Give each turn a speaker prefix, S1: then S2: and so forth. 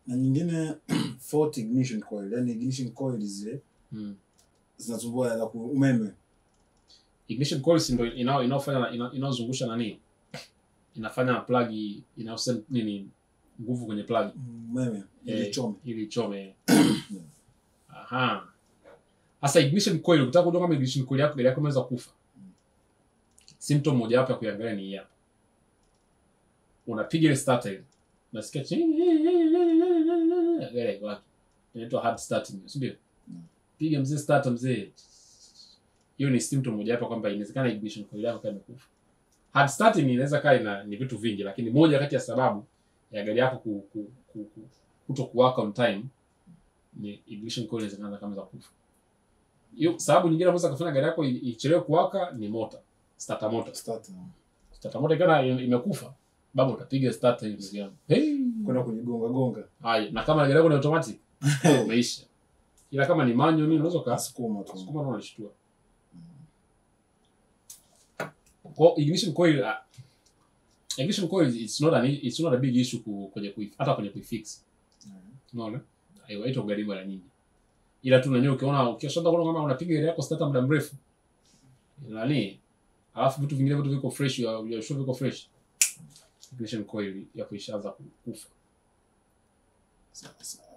S1: na nyingine fault ignition coil yani ignition coil zile
S2: mm.
S1: zinasumbua za ku- umeme
S2: ignition coils ndio inao inaofanya ina- inaozungusha nani inafanya plug inaosend nini nguvu kwenye plug
S1: umeme ili
S2: Eh,
S1: chome
S2: ili ichome aha sasa ignition coil ukitaka kujua kama ignition coil yako gari yako imeweza kufa symptom moja wapo ya kuiangalia ni hii hapa unapiga ile starter ile unasikia chini gari haiko wapi inaitwa hard starting si ndio
S1: Mm.
S2: piga mzee starter mzee hiyo ni symptom moja wapo kwamba inawezekana ignition coil yako kama imekufa hard starting inaweza kaa ina ni vitu vingi lakini moja kati ya sababu ya gari yako ku, ku, ku, ku, kuto kuwaka on time ni ignition coil inawezekana kama za kufa hiyo sababu nyingine ambazo kufanya gari yako i- ichelewe kuwaka ni motor starter motor
S1: starter
S2: starter motor ikiwa na- imekufa baba utapiga starter hiyo ndugu yangu hey!
S1: kwenda kujigonga gonga
S2: haya na kama gari yako ni automatic umeisha ila kama ni manual nini unaweza ka
S1: sukuma tu
S2: sukuma na unashtua kwa ignition coil uh, ignition coil it's not an it's not a big issue ku, kwenye kui, hata kwenye kuifix unaona haiwaita ugharimu mara nyingi ila tu nanyewe ukiona ukishaanza kuona kama unapiga gari yako starter muda mrefu nani alafu vitu vingine vitu viko fresh ya ya sure viko fresh ignition coil yako ishaanza ku- kufa
S1: Sawa, sawa.